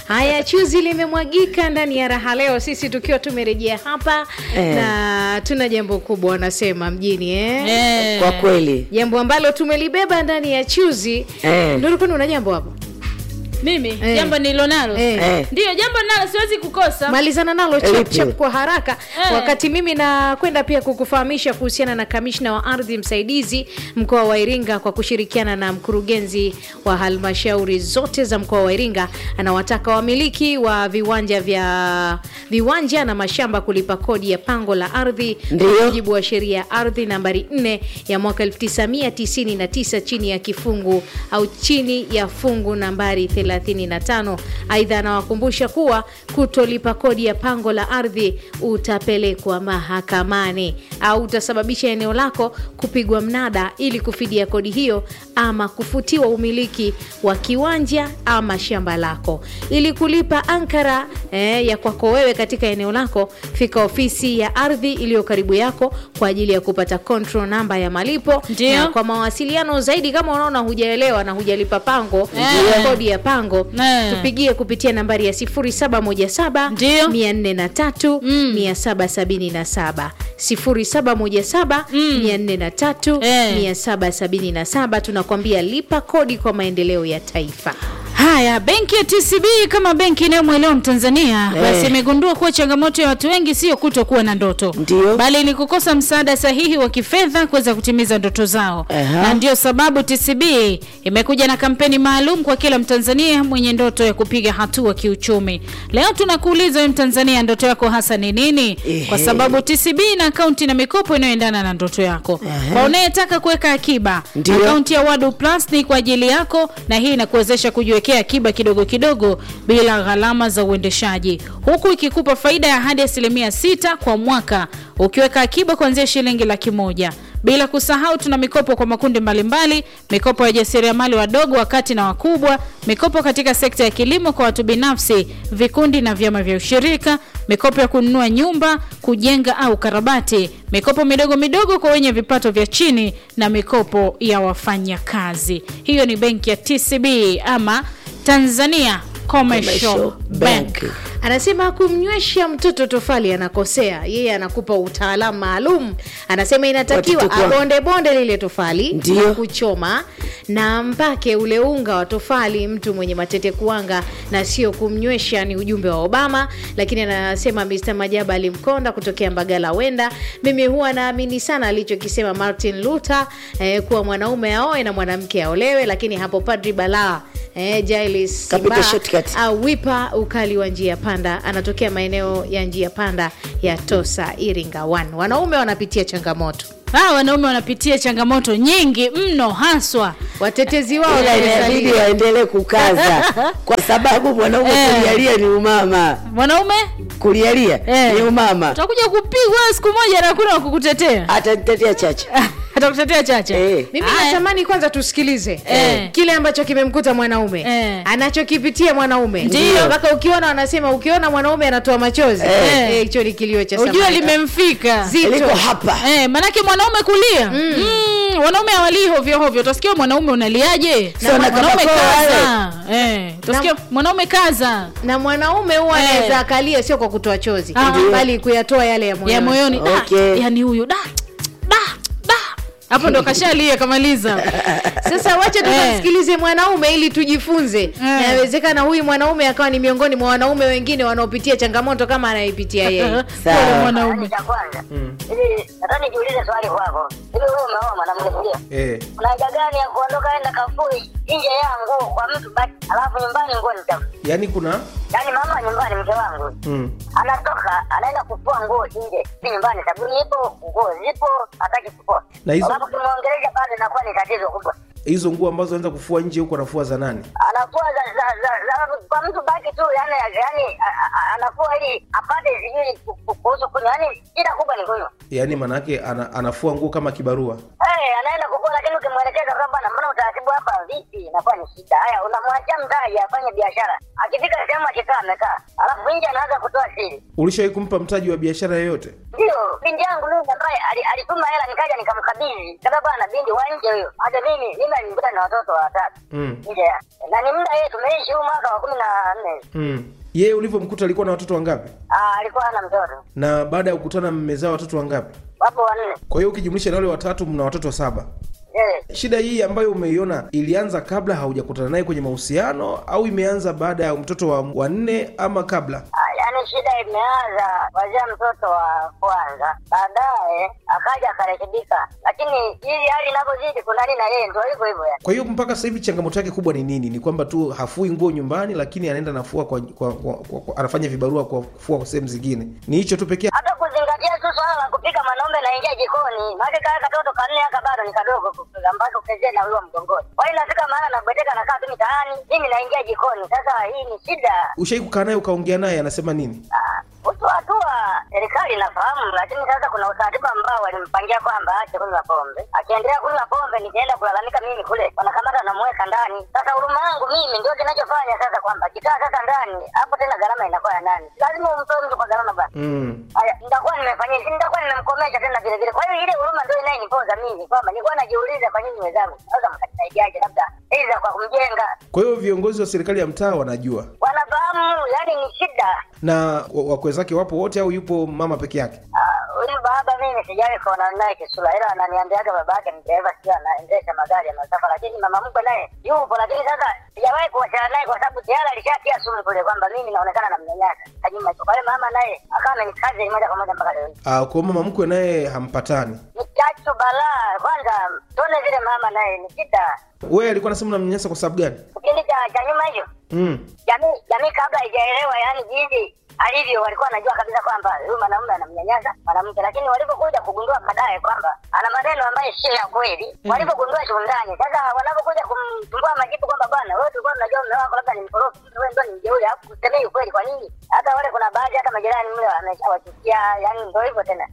Haya, chuzi limemwagika ndani ya raha leo, sisi tukiwa tumerejea hapa Eh. na tuna jambo kubwa wanasema mjini eh? Eh. kwa kweli jambo ambalo tumelibeba ndani ya chuzi Eh. ndio ulikuwa una jambo hapo mimi Eh. jambo nililonalo Eh. Eh. ndiyo jambo nalo siwezi kukosa malizana nalo chap Lipi? chap kwa haraka Eh. wakati mimi nakwenda pia kukufahamisha kuhusiana na kamishna wa ardhi msaidizi mkoa wa iringa kwa kushirikiana na mkurugenzi wa halmashauri zote za mkoa wa iringa anawataka wamiliki wa viwanja vya viwanja na mashamba kulipa kodi ya pango la ardhi Ndiyo. kwa mujibu wa sheria ya ardhi nambari 4 ya mwaka 1999 chini ya kifungu au chini ya fungu nambari 35 aidha anawakumbusha kuwa kutolipa kodi ya pango la ardhi utapelekwa mahakamani au utasababisha eneo lako kupigwa mnada ili kufidia kodi hiyo ama kufutiwa umiliki wa kiwanja ama shamba lako ili kulipa ankara eh, ya kwako wewe katika eneo lako fika ofisi ya ardhi iliyo karibu yako kwa ajili ya kupata control namba ya malipo Ndio. na kwa mawasiliano zaidi kama unaona hujaelewa na hujalipa pango Eh. kodi ya pango Eh. tupigie kupitia nambari ya 0717 Ndio. 403 777 0717 403 Eh. 777 tunakwambia lipa kodi kwa maendeleo ya taifa haya benki ya tcb kama benki inayomwelewa mtanzania Eh. basi imegundua kuwa changamoto ya watu wengi sio kutokuwa na ndoto Ndio. bali ni kukosa msaada sahihi wa kifedha kuweza kutimiza ndoto zao Aha. na ndio sababu tcb imekuja na kampeni maalum kwa kila mtanzania mwenye ndoto ya kupiga hatua kiuchumi leo tunakuuliza wewe mtanzania ndoto yako hasa ni nini Ehe. kwa sababu tcb ina akaunti na mikopo inayoendana na ndoto yako kwa unayetaka kuweka akiba Ndio. akaunti ya wadu plus ni kwa ajili yako na hii inakuwezesha kujiwekea akiba kidogo kidogo bila gharama za uendeshaji huku ikikupa faida ya hadi asilimia sita kwa mwaka ukiweka akiba kuanzia shilingi laki moja bila kusahau tuna mikopo kwa makundi mbalimbali mikopo ya jasiriamali wadogo wakati na wakubwa mikopo katika sekta ya kilimo kwa watu binafsi vikundi na vyama vya ushirika mikopo ya kununua nyumba kujenga au karabati mikopo midogo midogo kwa wenye vipato vya chini na mikopo ya wafanyakazi hiyo ni benki ya tcb ama tanzania commercial, Commercial bank, Bank. anasema kumnywesha mtoto tofali anakosea yeye anakupa utaalamu maalum anasema inatakiwa Watoto kwa- abonde bonde lile tofali Ndio. na kuchoma na mpake ule unga wa tofali mtu mwenye matete kuanga na sio kumnywesha ni ujumbe wa obama lakini anasema mr majaba alimkonda kutokea mbagala wenda mimi huwa naamini sana alichokisema martin luther eh, kuwa mwanaume aoe na mwanamke aolewe lakini hapo padri balaa eh, Giles Kapita Simba shortcut. au wipa ukali wa njia panda anatokea maeneo ya njia panda ya tosa iringa 1 wanaume wanapitia changamoto hawa wanaume wanapitia changamoto nyingi mno haswa watetezi wao ila inabidi wamesalia. waendelee kukaza kwa sababu mwanaume Eh. kulialia ni umama mwanaume kulialia Eh. ni umama utakuja kupigwa siku moja na hakuna wa kukutetea atanitetea chache atakutetea chacha Eh. mimi Haya. natamani kwanza tusikilize Eh. kile ambacho kimemkuta mwanaume Eh. anachokipitia mwanaume Ndiyo. mpaka ukiona wanasema ukiona mwanaume anatoa machozi Eh. eh, hicho ni kilio cha ujue samaki. limemfika Zito. liko hapa Eh, manake mwanaume kulia mm. wanaume hawalii hovyo hovyo utasikia mwanaume unaliaje Sio na mwanaume kabako kaza eh, utasikia mwanaume kaza na mwanaume huwa Eh. anaweza akalia sio kwa kutoa chozi Ah. bali kuyatoa yale ya moyoni ya moyoni da, Okay. yani huyu da da da hapo ndo kashalia kamaliza sasa wacha tukamsikilize mwanaume ili tujifunze nawezekana huyu mwanaume akawa ni miongoni mwa wanaume wengine wanaopitia changamoto kama anayeipitia yeye Sawa. Pole mwanaume cha kwanza hivi nataka nijiulize swali kwako hivi wewe umeoa mwanamke ndio Eh, kuna haja gani ya kuondoka enda kafui nje ya nguo kwa mtu basi alafu nyumbani nguo ni chafu yaani kuna yaani mama nyumbani mke wangu mm. anatoka anaenda kufua nguo nje si nyumbani sabuni ipo nguo zipo hataki kufua Na hizo- alafu kimwongelesha bado inakuwa ni tatizo kubwa hizo nguo ambazo anaenda kufua nje huko anafua za nani anafua za, za, za, za, kwa mtu baki tu yani, yani a- a- anafua ili apate sijui ku- ku- kuhusu kunywa yani shida kubwa ni kunywa yaani maanaake ana, anafua nguo kama kibarua Eh, baadaye anaenda kukua, lakini ukimwelekeza kwamba bwana, mbona utaratibu hapa vipi, inakuwa ni shida. Haya, unamwachia mtaji afanye biashara, akifika sehemu akikaa amekaa, alafu nje anaanza kutoa siri. Ulishawahi kumpa mtaji wa biashara yoyote? Ndio binti yangu mimi ambaye ali- alituma hela, nikaja nikamkabidhi, kama bwana, binti wa nje huyo. Hata mimi mimi alinikuta na watoto watatu Mm. nje ya na ni muda yeye tumeishi huu mwaka wa kumi na nne. Mm. Yeye ulivyomkuta alikuwa na watoto wangapi? Ah, alikuwa hana mtoto, Na baada ya kukutana mmezaa watoto wangapi? wapo wanne. Kwa hiyo ukijumlisha na wale watatu mna watoto saba. Eh, Shida hii ambayo umeiona ilianza kabla haujakutana naye kwenye mahusiano au imeanza baada ya mtoto wa wa nne ama kabla? ah, yaani shida imeanza wazia mtoto wa kwanza, baadaye akaja akarekebika, lakini hii hali inavyozidi kunani na yeye ndio hivyo hivyo yani. Kwa hiyo mpaka sasa hivi changamoto yake kubwa ni nini? Ni kwamba tu hafui nguo nyumbani, lakini anaenda nafua kwa, kwa, kwa, kwa, kwa anafanya vibarua kwa kufua kwa sehemu zingine. Ni hicho tu pekee. hata kuzingatia tu swala la kupika mwanaume naingia jikoni maake kaa katoto kanne aka bado ni kadogo kupika mpaka ukezee na huyo mgongoni kwa hiyo inafika mahala nabweteka nakaa tu mitaani mimi naingia jikoni sasa hii ni shida Ushai kukaa naye ukaongea naye, anasema nini? Ah, kutoa hatua serikali inafahamu lakini sasa kuna utaratibu ambao walimpangia kwamba aache kunywa pombe akiendelea kunywa pombe nikienda kulalamika mimi kule wanakamata namweka ndani sasa huruma yangu mimi ndio kinachofanya sasa kwamba kikaa sasa ndani hapo tena gharama inakuwa ya nani lazima umtoe mtu kwa gharama bana Mm. Haya, nitakuwa nimefanyia si nitakuwa nimemkomesha tena vile vile. Kwa hiyo ile huruma ndio inayenipoza mimi kwamba nilikuwa najiuliza kwa nini wenzangu naweza mkanisaidiaje, labda aidha kwa kumjenga. Kwa hiyo viongozi wa serikali ya mtaa wanajua, Wanafahamu yani ni shida. na wa- wakwe zake wapo wote au yupo mama peke yake? Ah, Huyu baba mimi sijawahi kuonana naye kisura, ila ananiambiaga baba yake ni dereva, sio anaendesha magari ya masafa, lakini mama mkwe naye yupo, lakini sasa sijawahi kuwasiliana naye kwa sababu tayari alishatia sumu kule kwamba mimi naonekana namnyanyasa kanyuma. Kwa hiyo mama naye akawa amenikaza moja kwa moja mpaka leo hii. Ah, kwa hiyo mama mkwe naye hampatani. Ni chachu balaa. Kwanza tuone vile mama naye ni shida. Wewe alikuwa anasema unamnyanyasa kwa sababu gani? kipindi cha cha nyuma hicho Mm. jamii jamii kabla haijaelewa yani jinsi alivyo walikuwa wanajua kabisa kwamba huyu mwanaume anamnyanyasa mwanamke lakini walipokuja kugundua baadaye kwamba ana maneno ambayo sio ya kweli walipogundua kiundani sasa wanapokuja kumtumbua majibu kwamba bwana wewe tulikuwa tunajua mume wako labda ni mkorofi wewe ndio ni mjeuri alafu kusemei ukweli kwa nini hata wale kuna baadhi hata majirani mle wameshawachukia yani ndio hivyo tena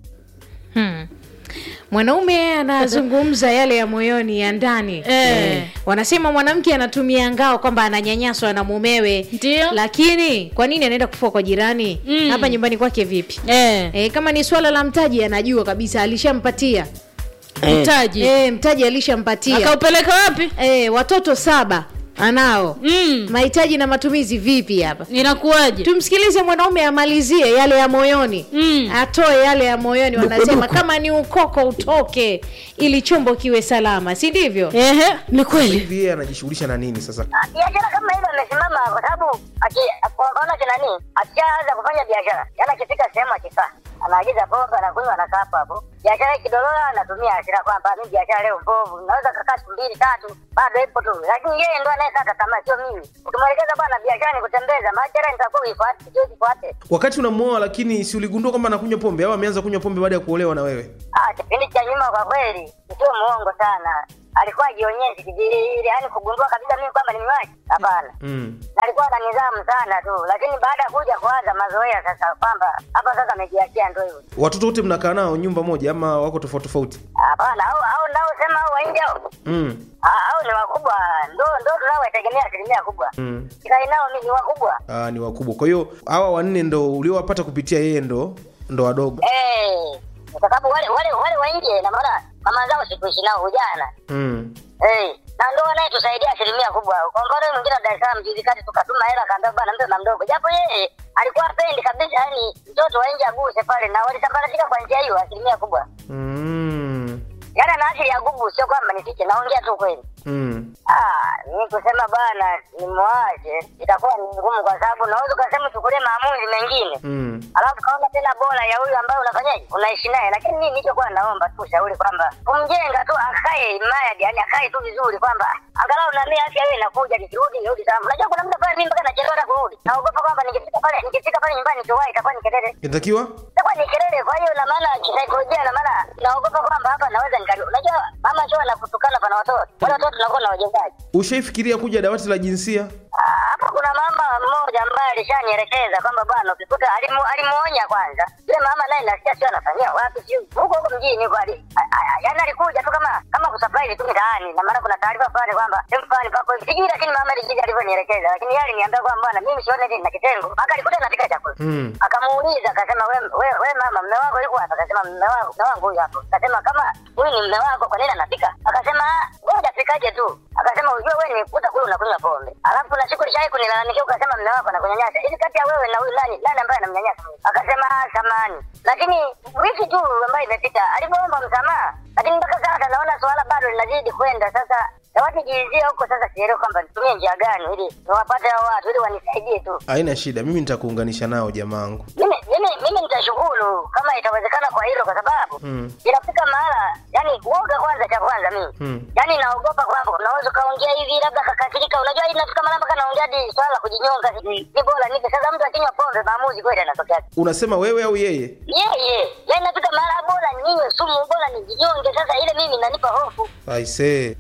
Hmm. Mwanaume anazungumza yale ya moyoni ya ndani Eh. Wanasema mwanamke anatumia ngao kwamba ananyanyaswa na mumewe, Ndio. lakini kwa nini anaenda kufua kwa jirani? Mm. Hapa nyumbani kwake vipi? eh, E, kama ni swala la mtaji anajua kabisa alishampatia Eh. mtaji e, mtaji alishampatia akaupeleka wapi e, watoto saba anao mm. mahitaji na matumizi vipi hapa inakuwaje tumsikilize mwanaume amalizie yale ya moyoni Mm. atoe yale ya moyoni Duku, wanasema duku. kama ni ukoko utoke ili chombo kiwe salama si ndivyo Ehe, ni kweli Hivi yeye anajishughulisha na nini sasa? Ah, biashara kama hiyo amesimama kwa sababu aki- kwa mfano kina nini akishaanza kufanya biashara yani akifika sehemu akikaa anaagiza pombe anakunywa anakaa hapo hapo biashara ikidorora anatumia hasira kwamba mi biashara leo mbovu naweza kakaa siku mbili tatu bado ipo tu lakini yeye ndo anayekata tamaa sio mimi ukimwelekeza bwana biashara ni kutembeza biashara nitakuwa uifuate sio usifuate Wakati unamuoa lakini si uligundua kwamba anakunywa pombe au ameanza kunywa pombe baada ya kuolewa na wewe? Ah, kipindi cha nyuma kwa kweli sio muongo sana alikuwa ajionyeshi kijili yani kugundua kabisa mimi kwamba ni mnywaji hapana Mm. na alikuwa na nidhamu sana tu, lakini baada ya kuja kuanza mazoea sasa kwamba hapa sasa amejiachia ndo hivyo. Watoto wote mnakaa nao nyumba moja ama wako tofauti tofauti? Hapana, au au nao sema au waingi au Mm. Ah, au ni wakubwa, ndo ndo tunaowategemea asilimia kubwa. Mm. Kikai nao mimi ni wakubwa Ah, ni wakubwa. Kwa hiyo hawa wanne ndo uliowapata kupitia yeye ndo ndo wadogo. eh, kwa sababu wale wale wale waingi na maana mama zao sikuishi nao ujana Mm. eh, na ndo wanayetusaidia asilimia kubwa. Kwa mfano yule mwingine wa Dar es Salaam juzi kati tukatuma hela akaambia bwana mtoto na mdogo, japo yeye alikuwa apendi kabisa, yani mtoto wa nje aguse pale, na walisambaratika kwa njia hiyo asilimia kubwa. Mm. Yaani ana asili ya gubu, sio kwamba nifiche, naongea tu kweli. Mm. Ah, ni kusema bana nimwache itakuwa ni ngumu, kwa sababu unaweza ukasema uchukulie maamuzi mengine Mm. alafu kaona tena bora ya huyu ambaye unafanyaje unaishi naye. Lakini mimi nilichokuwa naomba tu ushauri kwamba kumjenga tu akae imara, yani akae tu vizuri, kwamba angalau na mimi afya hiyo inakuja, nikirudi nirudi salama. Unajua kuna muda pale mimi mpaka nachelewa hata kurudi, naogopa kwamba nikifika pale nikifika pale nyumbani nikiwahi itakuwa ni kelele Inatakiwa? itakuwa ni kelele. Kwa hiyo na maana kisaikolojia, na maana naogopa kwamba hapa naweza nikali. Unajua mama sio anakutukana pana watoto wale watoto tunakuwa na wajengaji Ushaifikiria kuja dawati la jinsia? Ah, hapa kuna mama mmoja ambaye alishanielekeza kwamba bwana, ukikuta alimu, alimuonya kwanza yule mama, naye nasikia sio anafanyia wapi, sio huko huko mjini huko, ali a- a- yaani alikuja tu kama kama kusurprise tu mitaani, na maana kuna taarifa fulani kwamba sehemu fulani pako hivi, sijui, lakini mama alijiji alivyonielekeza, lakini yeye aliniambia kwamba bwana, mimi sione nini na kitengo, mpaka alikuta napika chakula Mm. akamuuliza akasema, we, we, we mama, mme wako yuko hapa? Akasema mme wako mme wangu huyu hapo. Akasema kama huyu ni mme wako, kwa nini anapika? Akasema "Ah, wewe hujapikaje tu? Akasema ujue wewe ni kuta kule unakunywa pombe, alafu kuna siku lishai kunilalamikia ukasema mme wako anakunyanyasa. Hivi kati ya wewe na huyu nani nani ambaye anamnyanyasa? Akasema "Ah, samahani, lakini wiki tu ambayo imepita alivyoomba msamaha, lakini mpaka sasa naona swala bado linazidi kwenda sasa Nawatijizia huko sasa, sielewi kwamba nitumie njia gani ili niwapate hao watu ili wanisaidie tu. haina shida mimi nitakuunganisha nao jamaangu mimi mimi mimi nitashukuru kama itawezekana kwa hilo kwa sababu Mm. inafika mahala yani uoga kwanza cha kwanza mimi Mm. yani naogopa kwamba unaweza ukaongea hivi labda kakasirika unajua hii inafika mahala mpaka naongea hadi swala la kujinyonga ni bora nipe sasa mtu akinywa pombe maamuzi kweli anatokea unasema wewe au yeye yeye yani nafika mahala bora ninywe sumu bora nijinyonge sasa ile mimi inanipa hofu aisee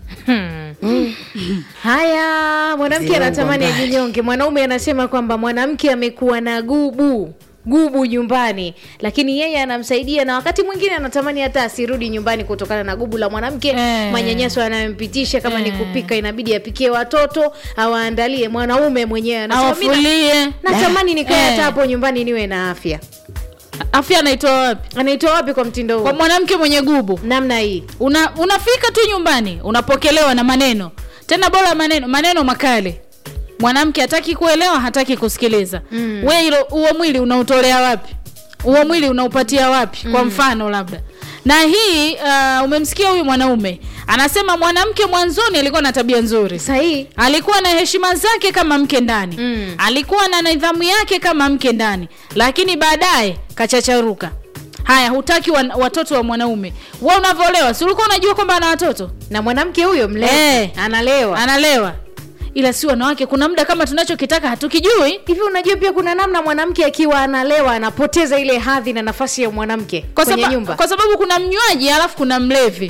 haya mwanamke Zilongwa anatamani mbali. ajinyonge mwanaume anasema kwamba mwanamke amekuwa na gubu gubu nyumbani lakini yeye anamsaidia na wakati mwingine anatamani hata asirudi nyumbani kutokana na gubu la mwanamke Eh. manyanyaso anayompitisha kama ni Eh. kupika inabidi apikie watoto awaandalie mwanaume mwenyewe anasema, "Mimi na- awafulie natamani nikae Eh. hata hapo nyumbani niwe na afya afya anaitoa wapi anaitoa wapi kwa mtindo kwa huu mwanamke mwenye gubu namna hii una, unafika tu nyumbani unapokelewa na maneno tena bora maneno maneno makali mwanamke hataki kuelewa hataki kusikiliza mm. we hilo huo mwili unautolea wapi huo mwili unaupatia wapi mm. kwa mfano labda na hii uh, umemsikia huyu mwanaume anasema mwanamke mwanzoni alikuwa na tabia nzuri sahihi alikuwa na heshima zake kama mke ndani Mm. alikuwa na nidhamu yake kama mke ndani lakini baadaye kachacharuka haya hutaki wa, watoto wa mwanaume wa unavyolewa si ulikuwa unajua kwamba ana watoto na mwanamke huyo mlevi Eh. analewa analewa ila si wanawake kuna muda kama tunachokitaka hatukijui hivi unajua pia kuna namna mwanamke akiwa analewa anapoteza ile hadhi na nafasi ya mwanamke kwa, kwenye saba, nyumba kwa sababu kuna mnywaji alafu kuna mlevi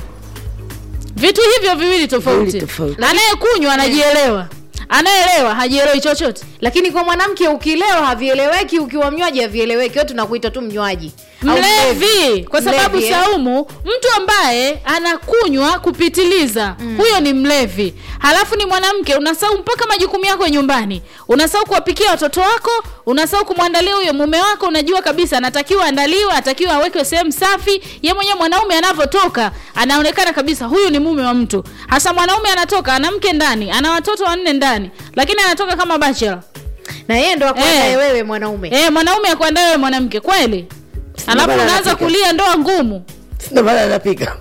vitu hivyo viwili tofauti Viwili tofauti. anayekunywa anajielewa anayeelewa hajielewi chochote lakini kwa mwanamke ukilewa havieleweki ukiwa mnywaji havieleweki wewe tunakuita tu mnywaji Au mlevi kwa sababu Mlevi, eh? saumu mtu ambaye anakunywa kupitiliza mm. huyo ni mlevi halafu ni mwanamke unasahau mpaka majukumu yako ya nyumbani unasahau kuwapikia watoto wako unasahau kumwandalia huyo mume wako unajua kabisa anatakiwa andaliwa atakiwa awekwe sehemu safi ye mwenyewe mwanaume anavyotoka anaonekana kabisa huyu ni mume wa mtu hasa mwanaume anatoka ana mke ndani ana watoto wanne ndani lakini anatoka kama bachelor na yeye ndo akuandae Eh. wewe mwanaume eh mwanaume akuandae wewe mwanamke kweli alafu maana unaanza anapika. kulia ndoa ngumu Sina maana anapika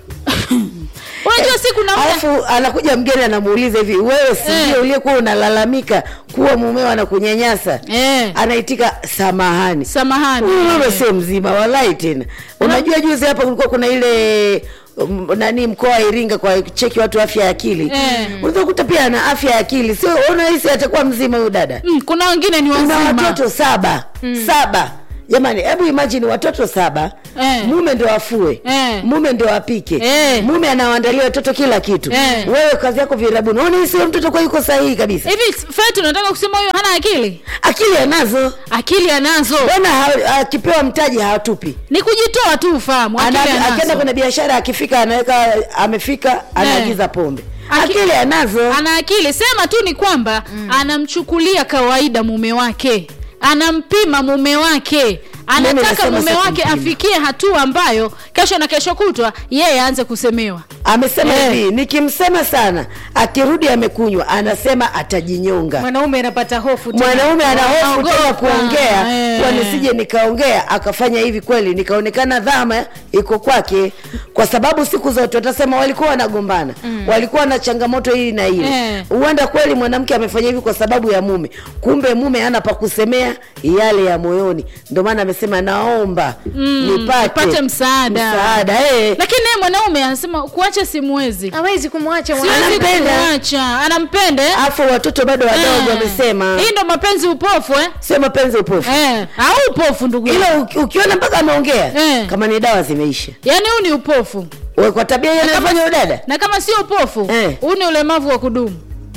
unajua si kuna muda alafu anakuja mgeni anamuuliza hivi wewe si Eh. ndio uliyekuwa unalalamika kuwa mumeo anakunyanyasa eh, anaitika samahani samahani Huyu mama Eh. sio mzima walai tena unajua juzi hapa kulikuwa kuna ile um, nani mkoa wa iringa kwa cheki watu afya ya akili Eh. unaweza kukuta pia ana afya ya akili sio unahisi atakuwa mzima huyu dada Mm, kuna wengine ni una wazima watoto saba saba jamani hebu imagine watoto saba Eh. mume ndo afue Eh. mume ndo apike Eh. mume anawaandalia watoto kila kitu Eh. wewe kazi yako virabuni unaona hii sio mtoto kwa yuko sahihi kabisa hivi fetu unataka kusema huyo hana akili akili anazo akili anazo bwana ha- akipewa mtaji hawatupi ni kujitoa tu ufahamu akili Ana- akienda anazo kwenye biashara akifika anaweka amefika anaagiza pombe Aki- akili anazo ana akili sema tu ni kwamba mm. anamchukulia kawaida mume wake anampima mume wake anataka nasema mume sio wake kumpima. afikie hatua ambayo kesho na kesho kutwa yeye aanze kusemewa amesema Eh. hivi nikimsema sana akirudi amekunywa anasema atajinyonga mwanaume anapata hofu tena. mwanaume ana hofu tena Anaogopa. kuongea Eh. kwa nisije nikaongea akafanya hivi kweli nikaonekana dhama iko kwake kwa sababu siku zote watasema walikuwa wanagombana mm. walikuwa na changamoto hii na ile Eh. huenda kweli mwanamke amefanya hivi kwa sababu ya mume kumbe mume ana pa kusemea yale ya moyoni ndio maana amesema naomba Mm, nipate, nipate msaada. msaada eh. lakini naye mwanaume anasema kuacha simwezi hawezi kumwacha siwezi mwanamke. Anampenda. kumwacha anampenda eh? afu watoto bado wadogo Eh. wamesema hii ndo mapenzi upofu eh? sio mapenzi upofu Eh, au upofu ndugu yangu. ila uki- ukiona mpaka ameongea Eh. kama ni dawa zimeisha yaani huu ni upofu We, kwa tabia hiyo Na kama- anayofanya udada na kama sio upofu Eh. huu ni ulemavu wa kudumu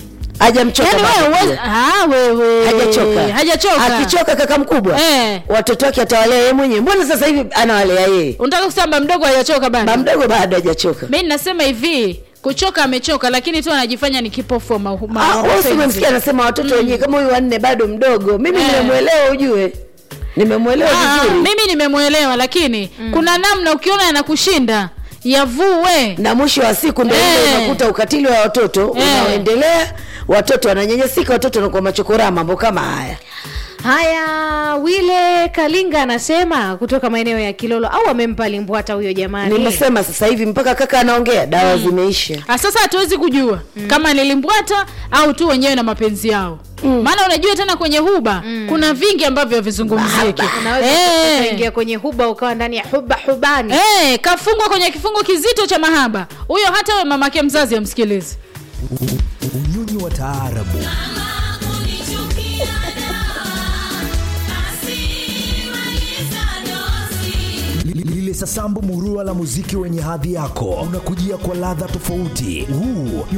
hajamchoka Yaani bado wewe pia. huwezi- ah, wewe hajachoka hajachoka akichoka kaka mkubwa Eh. watoto wake atawalea yeye mwenyewe mbona sasa hivi anawalea yeye unataka kusema ba mdogo hajachoka ba bado mdogo bado hajachoka mi nasema hivi kuchoka amechoka lakini tu anajifanya ni kipofu wa mahu- ma- Ah, wewe si mapenzi. umemsikia anasema watoto wenyewe kama huyu wanne bado mdogo mimi Eh. nimemwelewa ujue nimemwelewa Ah, vizuri mimi nimemwelewa lakini kuna namna ukiona yanakushinda yavue na mwisho wa siku ndio Eh. ile unakuta ukatili wa watoto Eh. unaoendelea watoto wananyanyasika watoto wanakuwa machokora mambo kama haya haya wile kalinga anasema kutoka maeneo ya kilolo au amempa limbwata huyo jamani nimesema sasa hivi mpaka kaka anaongea dawa zimeisha Ah, sasa hatuwezi kujua kama nilimbwata au tu wenyewe na mapenzi yao maana unajua tena kwenye huba kuna vingi ambavyo havizungumziki unaweza Eh. ukaingia kwenye huba ukawa ndani ya huba hubani Eh, kafungwa kwenye kifungo kizito cha mahaba huyo hata we mamake mzazi amsikilizi unyonyi wa taarabu Li- lile sasambu murua la muziki wenye hadhi yako unakujia kwa ladha tofauti huu ni